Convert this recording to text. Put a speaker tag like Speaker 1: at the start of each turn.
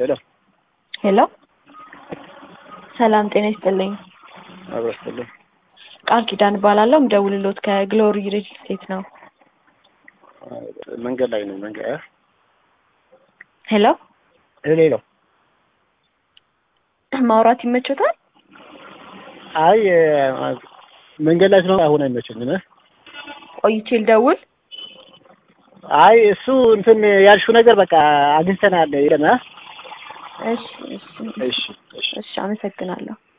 Speaker 1: ሄሎ
Speaker 2: ሄሎ ሰላም ጤና ይስጥልኝ።
Speaker 1: አብረስትልኝ
Speaker 2: ቃል ኪዳን እባላለሁ። ምደውልሎት ከግሎሪ ሪል ስቴት ነው።
Speaker 1: መንገድ ላይ ነው። መንገድ እ?
Speaker 2: ሄሎ
Speaker 1: ሄሎ ሄሎ።
Speaker 2: ማውራት ይመቾታል?
Speaker 1: አይ መንገድ ላይ ስለሆነ አሁን አይመቸኝም። እ?
Speaker 2: ቆይቼ ልደውል?
Speaker 1: አይ እሱ እንትን ያልሽው ነገር በቃ አግኝተናል። የለም እ?
Speaker 2: እሺ እሺ
Speaker 1: እሺ እሺ
Speaker 2: እሺ፣ አመሰግናለሁ።